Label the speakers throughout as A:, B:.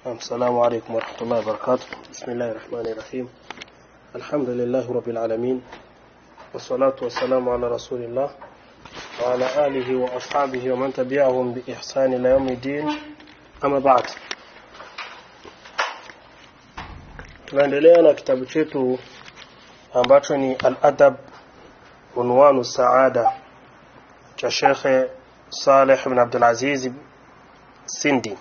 A: السلام عليكم ورحمة الله وبركاته بسم الله الرحمن الرحيم الحمد لله رب العالمين والصلاة والسلام على رسول الله وعلى آله وأصحابه ومن تبعهم بإحسان إلى يوم الدين أما بعد tunaendelea na kitabu chetu ambacho ni al-adab unwanu saada cha Sheikh Saleh bin Abdul Aziz Sindi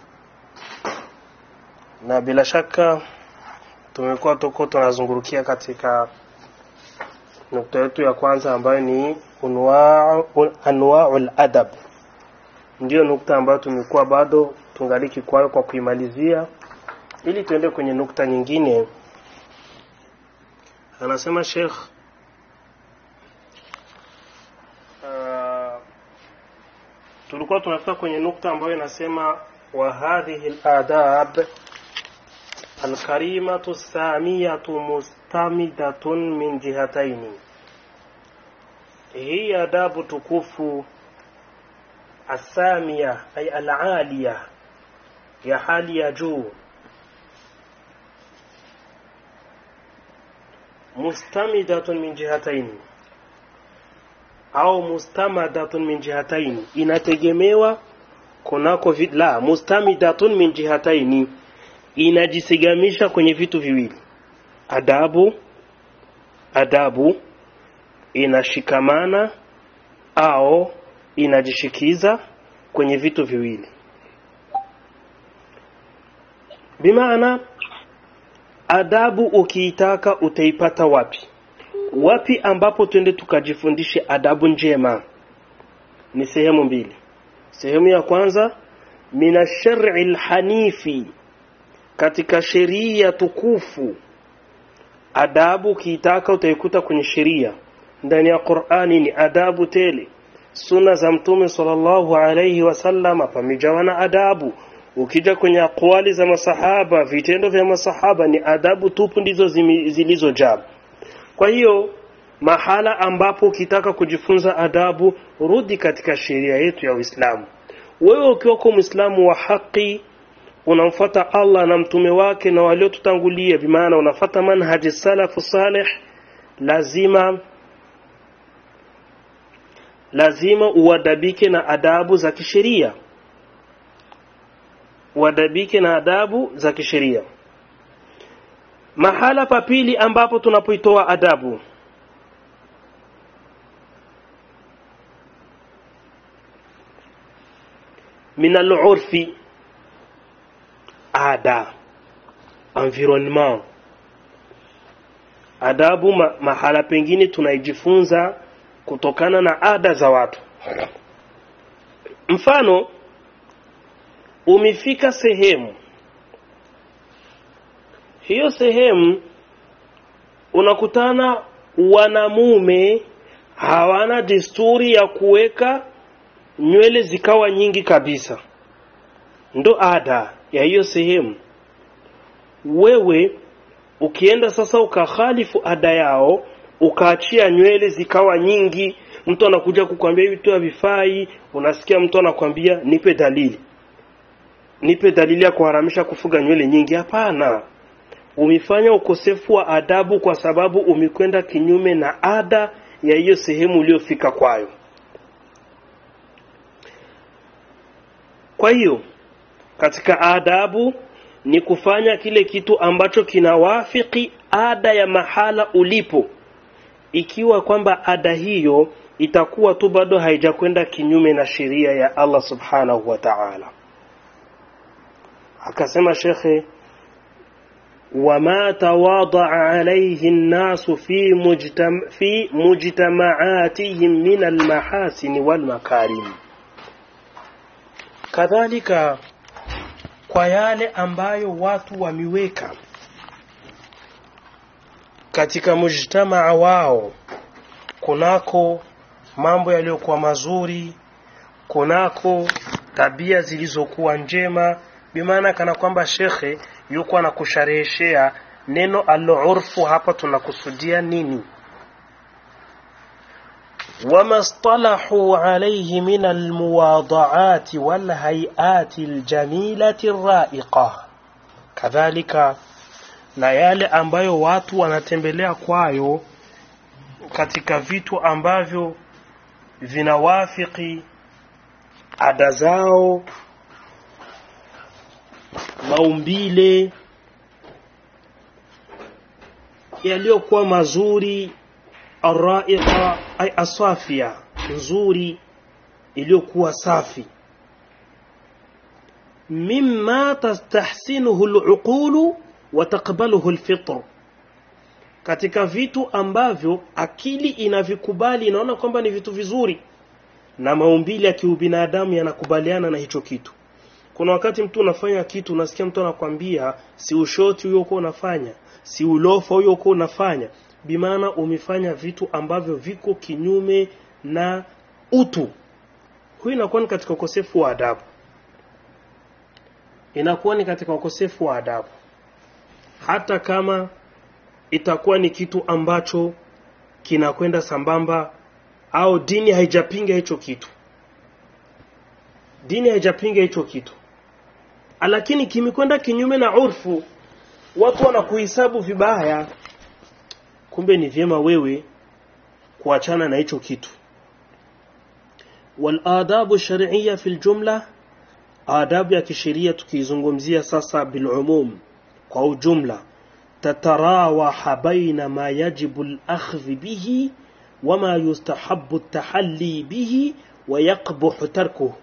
A: na bila shaka tumekuwa tuko tunazungurukia katika nukta yetu ya kwanza ambayo ni anwaul adab ndiyo nukta ambayo tumekuwa bado tungaliki kwayo kwa kuimalizia ili tuende kwenye nukta nyingine anasema Sheikh uh, tulikuwa tunafika kwenye nukta ambayo inasema wa hadhihi al-adab الكريمة السامية مستمدة من جهتين هي آداب تكف السامية أي العالية يا حال يجو مستمدة من جهتين au mustamadatun min jihataini inategemewa kunako vi, la mustamidatun min jihataini inajisigamisha kwenye vitu viwili adabu adabu inashikamana au inajishikiza kwenye vitu viwili bimaana adabu ukiitaka utaipata wapi wapi ambapo twende tukajifundishe adabu njema ni sehemu mbili sehemu ya kwanza mina shar'i lhanifi katika sheria tukufu adabu ukiitaka utaikuta kwenye sheria ndani ya Qur'ani ni adabu tele sunna za mtume sallallahu alayhi wasallam pamejawa na adabu ukija kwenye akwali za masahaba vitendo vya masahaba ni adabu tupu ndizo zilizojaa kwa hiyo mahala ambapo ukitaka kujifunza adabu rudi katika sheria yetu ya Uislamu wewe ukiwa kwa Muislamu wa haki unamfuata Allah na mtume wake na waliotutangulia bimaana unafata manhaji salafu salih lazima lazima uadabike na adabu za kisheria uadabike na adabu za kisheria mahala pa pili ambapo tunapoitoa adabu min al-urfi ada environnement adabu ma, mahala pengine tunaijifunza kutokana na ada za watu mfano umefika sehemu hiyo sehemu unakutana wanamume hawana desturi ya kuweka nywele zikawa nyingi kabisa ndo ada ya hiyo sehemu wewe ukienda sasa ukakhalifu ada yao ukaachia nywele zikawa nyingi mtu anakuja kukwambia hivi tu havifai unasikia mtu anakwambia nipe dalili nipe dalili ya kuharamisha kufuga nywele nyingi hapana umefanya ukosefu wa adabu kwa sababu umekwenda kinyume na ada ya hiyo sehemu uliyofika kwayo kwa hiyo katika adabu ni kufanya kile kitu ambacho kinawafiki ada ya mahala ulipo ikiwa kwamba ada hiyo itakuwa tu bado haijakwenda kinyume na sheria ya Allah subhanahu wa ta'ala akasema shekhe وما تواضع عليه الناس في مجتمع في مجتمعاتهم من المحاسن والمكارم kadhalika kwa yale ambayo watu wameweka katika mujtamaa wao kunako mambo yaliyokuwa mazuri kunako tabia zilizokuwa njema bimaana kana kwamba shekhe yuko anakushareheshea neno al-urfu hapa tunakusudia nini وما اصطلحوا عليه من المواضعات والهيئات الجميلة الرائقة kadhalika na yale ambayo watu wanatembelea kwayo katika vitu ambavyo vinawafiki ada zao maumbile yaliyokuwa mazuri araiqa ay asafia nzuri iliyokuwa safi mimma tastahsinuhu aluqulu wa taqbaluhu alfitr katika vitu ambavyo akili inavikubali inaona kwamba ni vitu vizuri na maumbile ya kiubinadamu yanakubaliana na hicho kitu kuna wakati mtu unafanya kitu unasikia mtu anakwambia si ushoti huyo uko unafanya si ulofa huyo uko unafanya bimaana umefanya vitu ambavyo viko kinyume na utu huyu inakuwa ni katika ukosefu wa adabu inakuwa ni katika ukosefu wa adabu hata kama itakuwa ni kitu ambacho kinakwenda sambamba au dini haijapinga hicho kitu dini haijapinga hicho kitu lakini kimekwenda kinyume na urfu watu wanakuhesabu vibaya kumbe ni vyema wewe kuachana na hicho kitu والآداب الشرعية في الجملة آداب ya kisheria tukizungumzia sasa bilumum kwa ujumla تتراوح بين ما يجب الأخذ به وما يستحب التحلي به ويقبح تركه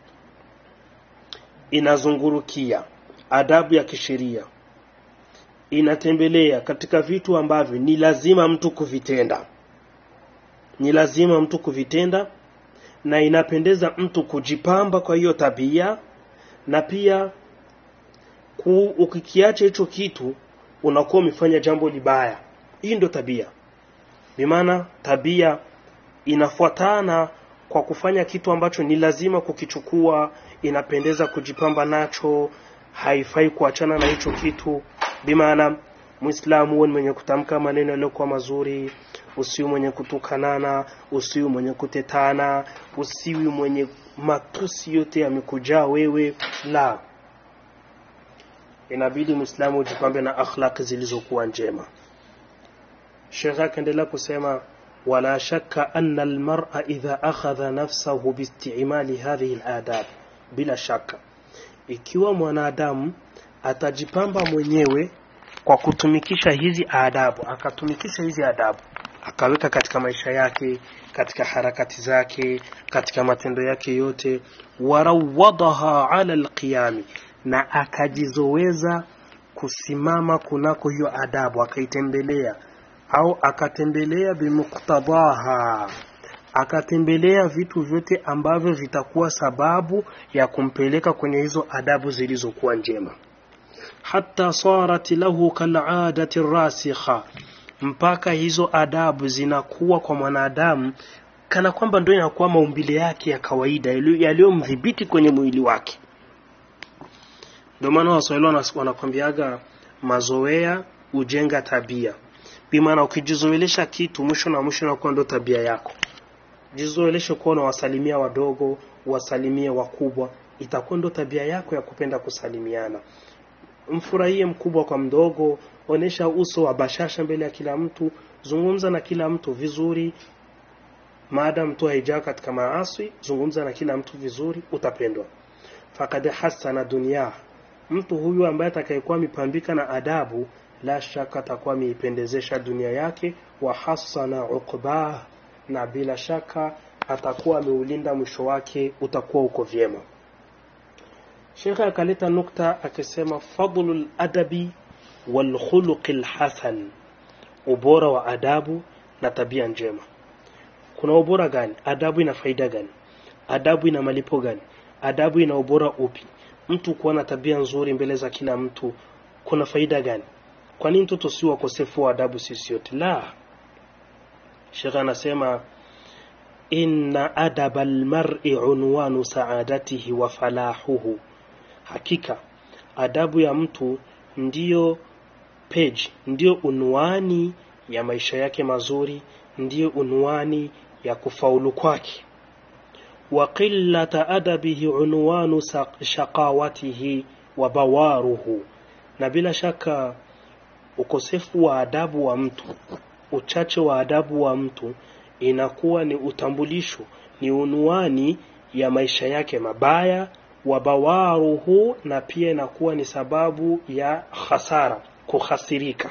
A: inazungurukia adabu ya kisheria inatembelea katika vitu ambavyo ni lazima mtu kuvitenda ni lazima mtu kuvitenda na inapendeza mtu kujipamba kwa hiyo tabia na pia ku, ukikiacha hicho kitu unakuwa umefanya jambo libaya hii ndio tabia bimaana tabia inafuatana kwa kufanya kitu ambacho ni lazima kukichukua inapendeza kujipamba nacho haifai kuachana na hicho kitu bimaana muislamu huwe ni mwenye kutamka maneno yaliyokuwa mazuri usiwi mwenye kutukanana usiwi mwenye kutetana usiwi mwenye matusi yote yamekujaa wewe la inabidi muislamu ujipambe na akhlaq zilizokuwa njema shekh akaendelea kusema wala shakka anna almar'a idha akhadha nafsahu biistimali hadhihi aladab bila shaka ikiwa mwanadamu atajipamba mwenyewe kwa kutumikisha hizi adabu akatumikisha hizi adabu akaweka katika maisha yake katika harakati zake katika matendo yake yote warawadaha ala alqiyami na akajizoweza kusimama kunako hiyo adabu akaitembelea au akatembelea bimuktadaha akatembelea vitu vyote ambavyo vitakuwa sababu ya kumpeleka kwenye hizo adabu zilizokuwa njema hata sarat lahu kaladati rasikha mpaka hizo adabu zinakuwa kwa mwanadamu kana kwamba ndio inakuwa maumbile yake ya kawaida yaliyomdhibiti kwenye mwili wake ndio maana waswahili wanakwambiaga mazoea ujenga tabia bimaana ukijizoelesha kitu mwisho na mwisho inakuwa ndio tabia yako jizoeleshe kuwa unawasalimia wadogo wasalimie wakubwa itakuwa ndo tabia yako ya kupenda kusalimiana mfurahie mkubwa kwa mdogo onesha uso wa bashasha mbele ya kila mtu zungumza na kila mtu vizuri maadam tu haijaa katika maaswi zungumza na kila mtu vizuri utapendwa fakad hasana dunia mtu huyu ambaye atakayekuwa amepambika na adabu la shaka atakuwa ameipendezesha dunia yake wa hasana uqbah na bila shaka atakuwa ameulinda mwisho wake utakuwa uko vyema shekhe akaleta nukta akisema fadlu ladabi walkhuluqi lhasan ubora wa adabu na tabia njema kuna ubora gani adabu ina faida gani adabu ina malipo gani adabu ina ubora upi mtu kuwa na tabia nzuri mbele za kila mtu kuna faida gani kwa nini mtoto si wakosefu wa adabu sisi yote la shekhe anasema inna adaba almar'i unwanu saadatihi wa falahuhu hakika adabu ya mtu ndiyo page ndiyo unwani ya maisha yake mazuri ndiyo unwani ya kufaulu kwake wa qillata adabihi unwanu shaqawatihi wa bawaruhu na bila shaka ukosefu wa adabu wa mtu uchache wa adabu wa mtu inakuwa ni utambulisho ni unuani ya maisha yake mabaya wabawaruhu na pia inakuwa ni sababu ya khasara kukhasirika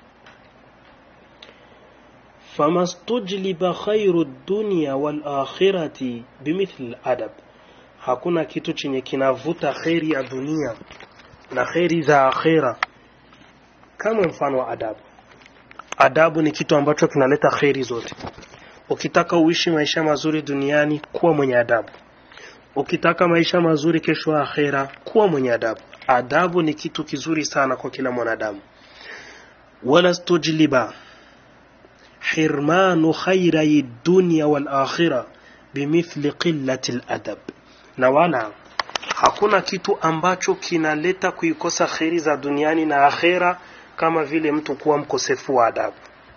A: famastujliba khairu dunya wal akhirati bimithli adab hakuna kitu chenye kinavuta kheri ya dunia na kheri za akhira kama mfano wa adabu adabu ni kitu ambacho kinaleta kheri zote ukitaka uishi maisha mazuri duniani kuwa mwenye adabu ukitaka maisha mazuri kesho akhera kuwa mwenye adabu adabu ni kitu kizuri sana kwa kila mwanadamu wala stujliba hirmanu khairai dunya wal akhira bimithli qillati ladab na wala hakuna kitu ambacho kinaleta kuikosa kheri za duniani na akhera kama vile mtu kuwa mkosefu wa adabu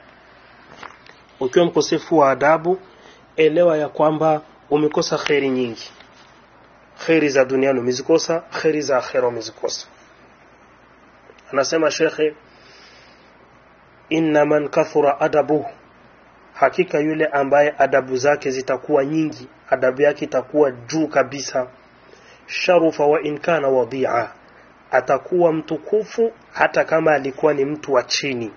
A: ukiwa mkosefu wa adabu elewa ya kwamba umekosa kheri nyingi kheri za duniani umezikosa kheri za akhera umezikosa anasema shekhe inna man kathura adabuhu hakika yule ambaye adabu zake zitakuwa nyingi adabu yake itakuwa juu kabisa sharufa wa in kana wadia atakuwa mtukufu hata kama alikuwa ni mtu wa chini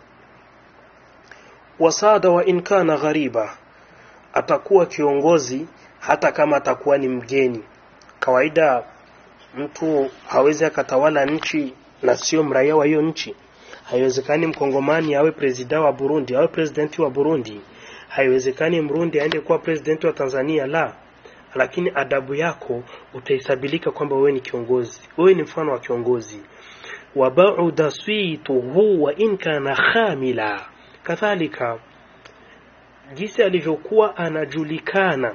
A: wasada wa in kana ghariba atakuwa kiongozi hata kama atakuwa ni mgeni kawaida mtu hawezi akatawala nchi na sio mraia wa hiyo nchi haiwezekani mkongomani awe presida wa burundi awe presidenti wa burundi haiwezekani mrundi aende kuwa presidenti wa tanzania la lakini adabu yako utahesabilika kwamba wewe ni kiongozi wewe ni mfano wa kiongozi wabauda swituhu wa in kana khamila kadhalika jinsi alivyokuwa anajulikana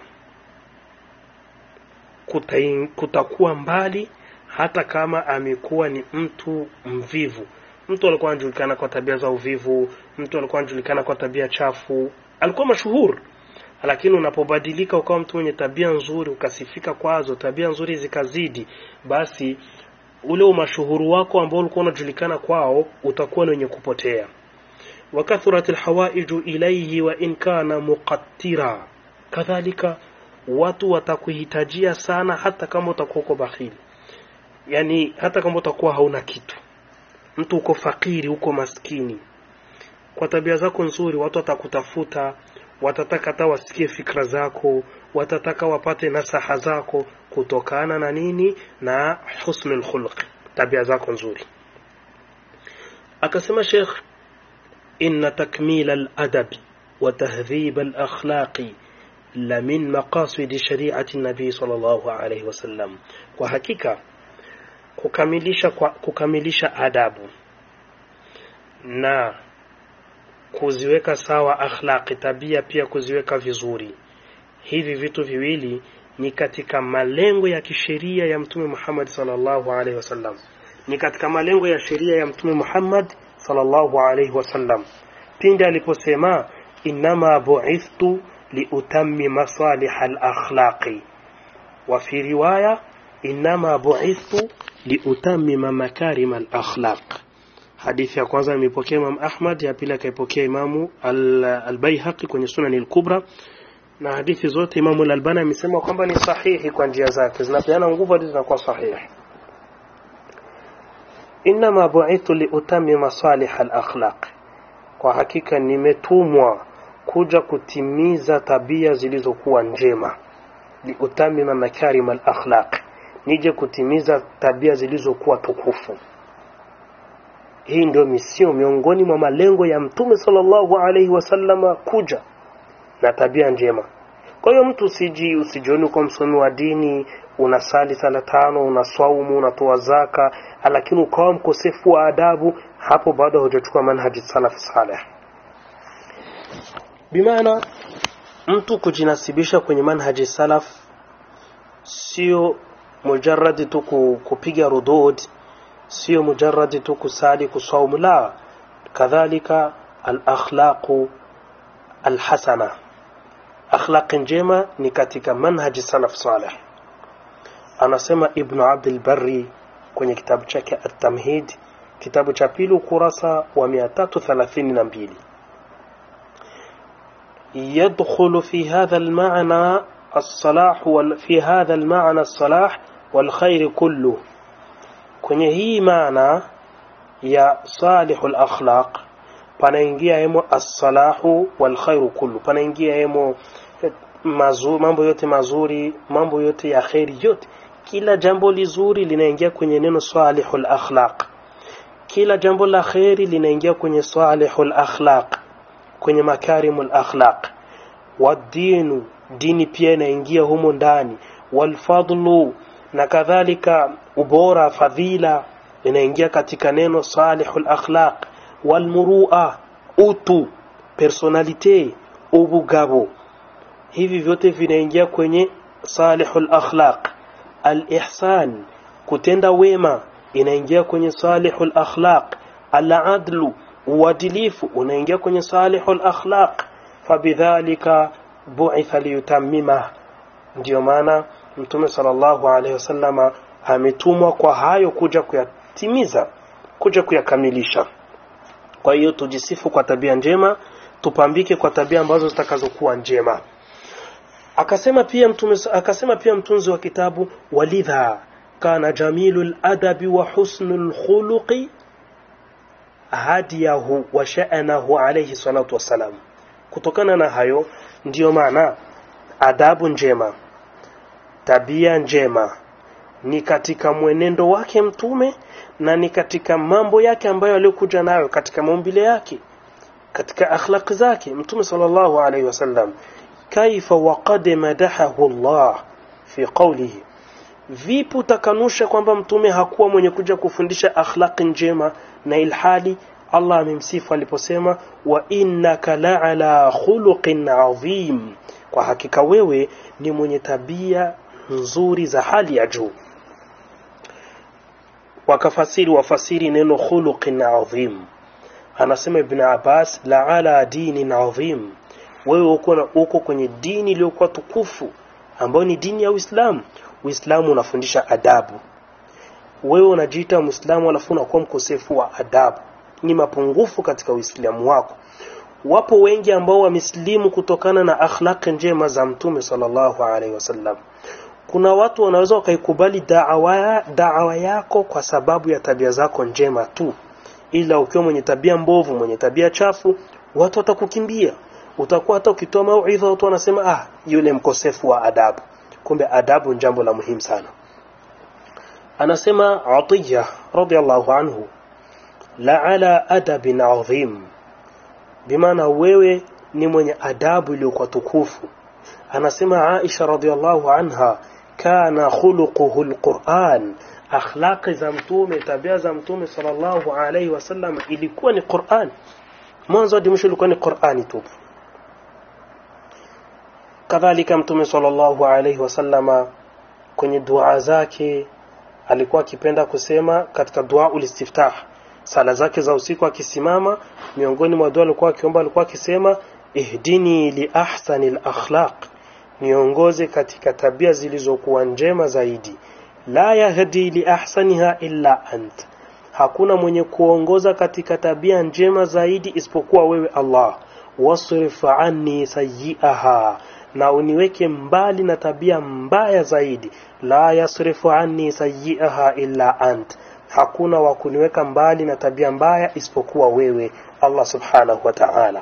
A: kutai, kutakuwa mbali hata kama amekuwa ni mtu mvivu mtu alikuwa anajulikana kwa tabia za uvivu mtu alikuwa anajulikana kwa tabia chafu alikuwa mashuhur lakini unapobadilika ukawa mtu mwenye tabia nzuri ukasifika kwazo tabia nzuri zikazidi basi ule umashuhuru wako ambao ulikuwa unajulikana kwao utakuwa ni wenye kupotea wakathurat lhawaiju ilaihi wa in kana muqattira kadhalika watu watakuhitajia sana hata kama utakuwa uko bakhili yani hata kama utakuwa hauna kitu mtu uko fakiri uko maskini kwa tabia zako nzuri watu watakutafuta watataka hata wasikie fikra zako watataka wapate nasaha zako kutokana na nini na husnul khuluq tabia zako nzuri akasema sheikh inna takmil al-adab wa tahdhib al-akhlaqi la min maqasid shari'ati nabii sallallahu alayhi wasallam kwa hakika kukamilisha kwa, kukamilisha adabu na kuziweka sawa akhlaqi tabia pia kuziweka vizuri hivi vitu viwili ni katika malengo ya kisheria ya mtume Muhammad sallallahu alaihi wasallam ni katika malengo ya sheria ya mtume Muhammad sallallahu alaihi wasallam pindi aliposema inama bu'ithtu liutammi masalih al-akhlaqi wa fi riwaya inama bu'ithtu liutammima makarim al-akhlaq hadithi ya kwanza imepokea Imam Ahmad ya pili akaipokea Imamu al-Baihaqi kwenye Sunan al-Kubra na hadithi zote Imamu al-Albani amesema kwamba ni sahihi kwa njia zake zinapeana nguvu hadi zinakuwa sahihi inma bu'ithu liutammima salih al-akhlaq kwa hakika nimetumwa kuja kutimiza tabia zilizokuwa njema liutamima makarim al-akhlaq nije kutimiza tabia zilizokuwa tukufu hii ndio misio miongoni mwa malengo ya mtume sallallahu alaihi wasallama kuja na tabia njema kwa hiyo mtu usiji usijioni kwa msomi wa dini unasali sala tano unaswaumu unatoa zaka lakini ukawa mkosefu wa adabu hapo bado hujachukua manhaji salaf saleh bimaana mtu kujinasibisha kwenye manhaji salaf sio mujarradi tu kupiga rudud sio mujarradi tu kusali kusaumu la kadhalika al-akhlaqu al-hasana akhlaq njema ni katika manhaji salaf salih anasema ibn abd al-barri kwenye kitabu chake at-tamhid kitabu cha pili ukurasa wa 332 يدخل في هذا المعنى الصلاح وال... في هذا المعنى الصلاح والخير كله kwenye hii maana ya salihul akhlaq panaingia hemo as-salahu wal khairu kullu panaingia hemo mazu, mambo yote mazuri mambo yote ya kheri yote kila jambo lizuri linaingia kwenye neno salihul akhlaq kila jambo la kheri linaingia kwenye salihul akhlaq kwenye makarimul akhlaq wadinu dini pia inaingia humo ndani walfadlu na kadhalika ubora fadhila inaingia katika neno salihul akhlaq walmurua utu personalite ubugabo hivi vyote vinaingia kwenye salihul akhlaq alihsan kutenda wema inaingia kwenye salihul akhlaq aladlu uadilifu unaingia kwenye salihul akhlaq fabidhalika bu'itha liyutammima ndio maana mtume sallallahu alaihi wasallama ametumwa kwa hayo kuja kuyatimiza kuja kuyakamilisha kwa hiyo tujisifu kwa tabia njema tupambike kwa tabia ambazo zitakazokuwa njema akasema pia mtume akasema pia mtunzi wa kitabu walidha kana jamilul adabi wa husnul khuluqi hadiyahu wa sha'anahu alayhi salatu wassalam kutokana na hayo ndiyo maana adabu njema tabia njema ni katika mwenendo wake mtume na ni katika mambo yake ambayo aliyokuja nayo katika maumbile yake katika akhlaq zake mtume sallallahu alaihi wasallam kaifa waqad madahahu Allah fi qawlihi vipi utakanusha kwamba mtume hakuwa mwenye kuja kufundisha akhlaqi njema na ilhali Allah amemsifu aliposema wa innaka la'ala khuluqin adhim kwa hakika wewe ni mwenye tabia nzuri za hali ya juu wakafasiri wafasiri neno khuluqin adhim anasema ibn Abbas la'ala dinin adhim wewe uko uko kwenye dini iliyokuwa tukufu ambayo ni dini ya Uislamu Uislamu unafundisha adabu wewe unajiita Muislamu alafu unakuwa mkosefu wa adabu ni mapungufu katika Uislamu wako wapo wengi ambao wamesilimu kutokana na akhlaq njema za Mtume sallallahu alaihi wasallam kuna watu wanaweza wakaikubali da'wa da'wa yako kwa sababu ya tabia zako njema tu ila ukiwa mwenye tabia mbovu mwenye tabia chafu watu watakukimbia utakuwa hata ukitoa mauidha watu wanasema ah yule mkosefu wa adabu kumbe adabu ni jambo la muhimu sana anasema Atiya radhiallahu anhu la ala adabin adhim bimaana wewe ni mwenye adabu iliyokuwa tukufu anasema Aisha radhiallahu anha kana khuluquhu alquran akhlaqi za mtume tabia za mtume sallallahu alayhi wasallam ilikuwa ni Qur'an mwanzo hadi mwisho ilikuwa ni Qur'ani tu kadhalika mtume sallallahu alayhi wasallama kwenye dua zake alikuwa akipenda kusema katika dua ulistiftah sala zake za usiku akisimama miongoni mwa dua alikuwa akiomba alikuwa akisema ihdini li ahsani al-akhlaq niongoze katika tabia zilizokuwa njema zaidi la yahdi li ahsaniha illa ant hakuna mwenye kuongoza katika tabia njema zaidi isipokuwa wewe Allah wasrif anni sayyi'aha na uniweke mbali na tabia mbaya zaidi la yasrifu anni sayyi'aha illa ant hakuna wa kuniweka mbali na tabia mbaya isipokuwa wewe Allah subhanahu wa ta'ala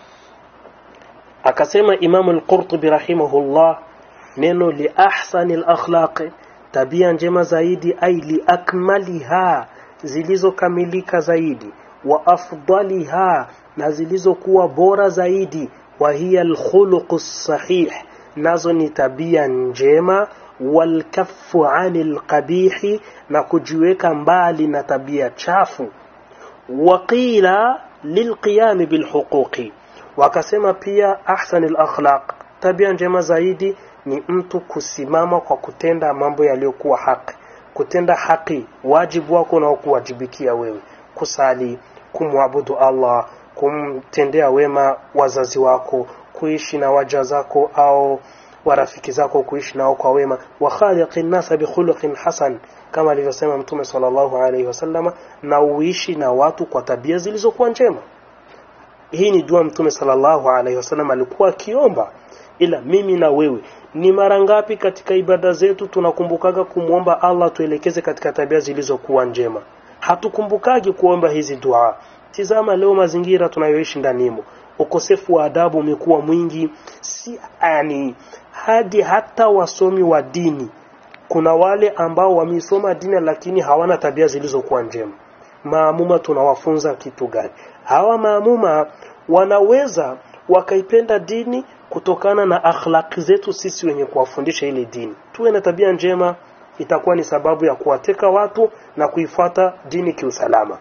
A: akasema Imam al-Qurtubi rahimahullah neno li ahsani al-akhlaq tabia njema zaidi ai li akmaliha zilizokamilika zaidi wa afdaliha na zilizokuwa bora zaidi wa hiya al-khuluq sahih nazo ni tabia njema walkaffu anil qabihi na kujiweka mbali na tabia chafu waqila lilqiyam bilhuquqi wakasema pia ahsanil akhlaq tabia njema zaidi ni mtu kusimama kwa kutenda mambo yaliyokuwa haki kutenda haki wajibu wako unaokuwajibikia wewe kusali kumwabudu Allah kumtendea wema wazazi wako kuishi na waja zako au wa rafiki zako kuishi nao kwa wema wa khaliqin nasa bi khuluqin hasan kama alivyosema mtume sallallahu alaihi wasallama na uishi na watu kwa tabia zilizokuwa njema hii ni dua mtume sallallahu alaihi wasallam alikuwa akiomba ila mimi na wewe ni mara ngapi katika ibada zetu tunakumbukaga kumwomba Allah tuelekeze katika tabia zilizokuwa njema hatukumbukagi kuomba hizi dua tizama leo mazingira tunayoishi ndanimo ukosefu wa adabu umekuwa mwingi si yani hadi hata wasomi wa dini kuna wale ambao wamesoma dini lakini hawana tabia zilizokuwa njema maamuma tunawafunza kitu gani hawa maamuma wanaweza wakaipenda dini kutokana na akhlaqi zetu sisi wenye kuwafundisha ile dini tuwe na tabia njema itakuwa ni sababu ya kuwateka watu na kuifuata dini kiusalama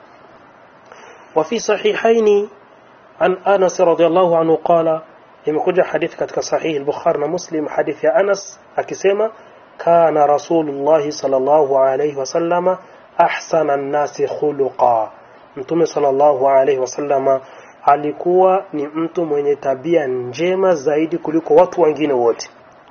A: وفي صحيحين عن أنس رضي الله عنه قال imekuja hadithi katika sahihi al-Bukhari na Muslim hadithi ya Anas akisema kana Rasulullah sallallahu alayhi wasallama ahsana an-nasi khuluqa Mtume sallallahu alayhi wasallama alikuwa ni mtu mwenye tabia njema zaidi kuliko watu wengine wote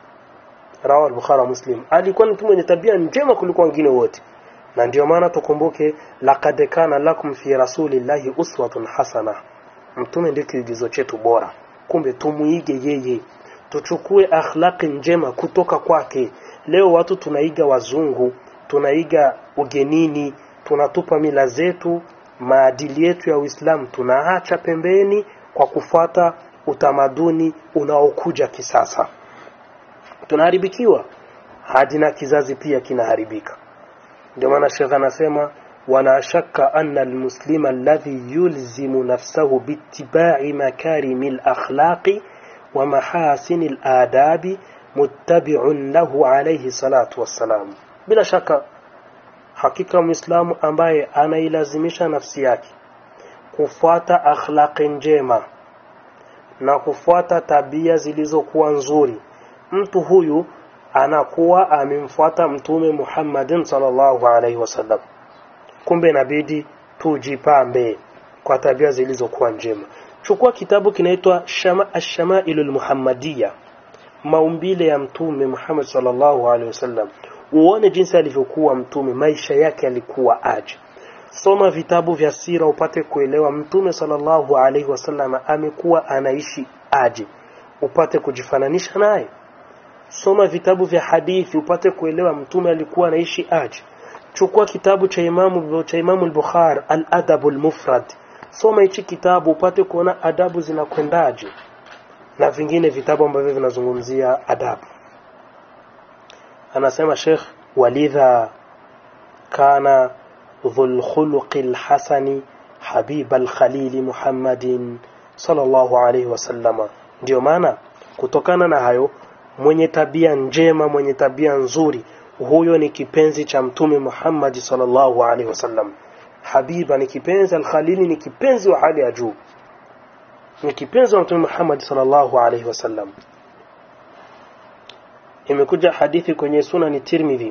A: rawa al-Bukhari na Muslim alikuwa ni mtu mwenye tabia njema kuliko wengine wote na ndio maana tukumbuke laqad kana lakum fi rasulillahi uswatun hasana mtume ndio kiigizo chetu bora kumbe tumuige yeye tuchukue akhlaqi njema kutoka kwake leo watu tunaiga wazungu tunaiga ugenini tunatupa mila zetu maadili yetu ya Uislamu tunaacha pembeni kwa kufuata utamaduni unaokuja kisasa tunaharibikiwa hadi na kizazi pia kinaharibika ndio maana Sheikh anasema wala shakka anna almuslima alladhi yulzimu nafsahu biittiba'i makarimi alakhlaqi wa mahasini aladabi muttabi'un lahu alayhi salatu wassalam bila shaka hakika muislamu ambaye anailazimisha nafsi yake kufuata akhlaqi njema na kufuata tabia zilizokuwa nzuri mtu huyu anakuwa amemfuata mtume Muhammadin sallallahu alaihi wasallam kumbe inabidi tujipambe kwa tabia zilizokuwa njema chukua kitabu kinaitwa Shama Ash-Shama'ilul Muhammadiyya maumbile ya mtume Muhammad sallallahu alaihi wasallam uone jinsi alivyokuwa mtume maisha yake yalikuwa aje soma vitabu vya sira upate kuelewa mtume sallallahu alaihi wasallam amekuwa anaishi aje upate kujifananisha naye soma vitabu vya hadithi upate kuelewa mtume alikuwa anaishi aje chukua kitabu cha imamu cha imamu al-Bukhari al-Adab al-Mufrad soma hichi kitabu upate kuona adabu zinakwendaje na vingine vitabu ambavyo vinazungumzia adabu anasema Sheikh walidha kana dhul khuluqil hasani habib al-khalil Muhammadin sallallahu alayhi wasallama ndio maana kutokana na hayo mwenye tabia njema mwenye tabia nzuri huyo ni kipenzi cha mtume Muhammad sallallahu alaihi wasallam habiba ni kipenzi al-khalili ni kipenzi wa hali ya juu ni kipenzi wa mtume Muhammad sallallahu alaihi wasallam imekuja hadithi kwenye sunan Tirmidhi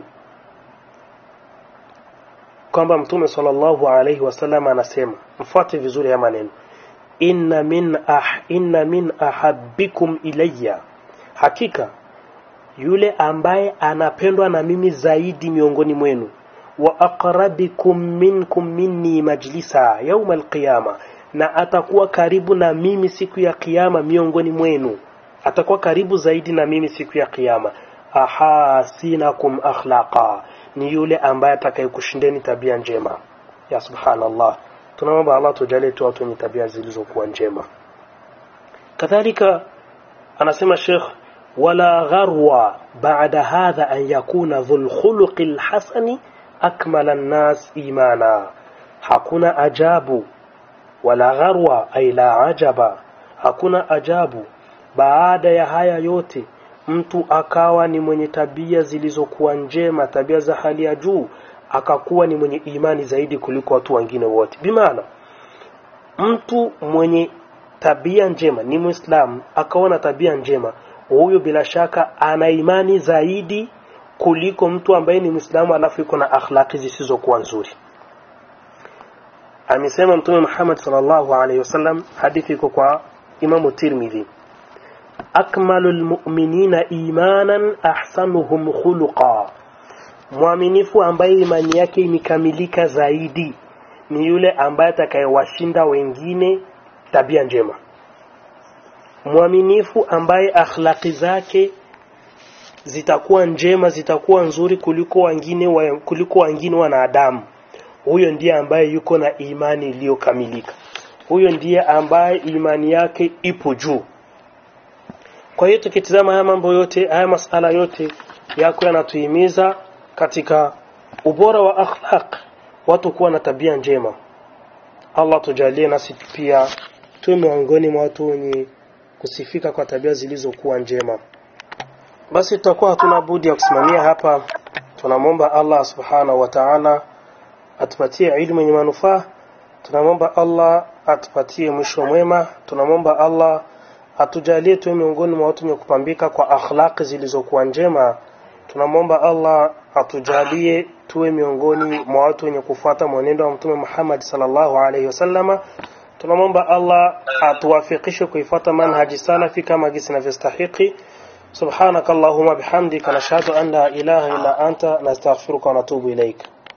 A: kwamba mtume sallallahu alaihi wasallam anasema mfuate vizuri ya maneno inna min ah inna min ahabbikum ilayya hakika yule ambaye anapendwa na mimi zaidi miongoni mwenu wa aqrabikum minkum minni majlisa yauma alqiyama na atakuwa karibu na mimi siku ya kiyama miongoni mwenu atakuwa karibu zaidi na mimi siku ya kiyama ahasinakum akhlaqa ni yule ambaye atakayekushindeni tabia njema ya subhanallah tunaomba Allah tujalie tu watu wenye tabia zilizokuwa njema kadhalika anasema Sheikh ولا غرو بعد هذا أن يكون ذو الخلق الحسن أكمل الناس إيمانا hakuna ajabu wala gharwa ay la ajaba hakuna ajabu baada ya haya yote mtu akawa ni mwenye tabia zilizokuwa njema tabia za hali ya juu akakuwa ni mwenye imani zaidi kuliko watu wengine wote bimaana mtu mwenye tabia njema ni muislamu akaona tabia njema huyo bila shaka ana imani zaidi kuliko mtu ambaye ni Muislamu alafu yuko na akhlaqi zisizokuwa nzuri. Amesema Mtume Muhammad sallallahu alaihi wasallam, hadithi iko kwa Imamu Tirmidhi, akmalu lmuminina imanan ahsanuhum khuluqa mwaminifu ambaye imani yake imekamilika zaidi ni yule ambaye atakayewashinda wengine tabia njema mwaminifu ambaye akhlaqi zake zitakuwa njema zitakuwa nzuri kuliko wengine wa, kuliko wengine wanadamu huyo ndiye ambaye yuko na imani iliyokamilika huyo ndiye ambaye imani yake ipo juu kwa hiyo tukitizama haya mambo yote haya masala yote yako yanatuhimiza katika ubora wa akhlaq watu kuwa na tabia njema Allah tujalie nasi pia tuwe miongoni mwa watu wenye kusifika kwa tabia zilizokuwa njema basi tutakuwa hatuna budi ya kusimamia hapa tunamwomba Allah subhanahu wa ta'ala atupatie ilmu yenye manufaa tunamwomba Allah atupatie mwisho mwema tunamwomba Allah atujalie tuwe miongoni mwa watu wenye kupambika kwa akhlaqi zilizokuwa njema tunamwomba Allah atujalie tuwe miongoni mwa watu wenye kufuata mwenendo wa mtume Muhammad sallallahu alaihi wasallama tunamwomba Allah atuwafikishe kuifuata manhaji salafi kama gisi inavyostahiki سبحانك اللهم بحمدك نشهد أن لا إله إلا أنت نستغفرك ونتوب إليك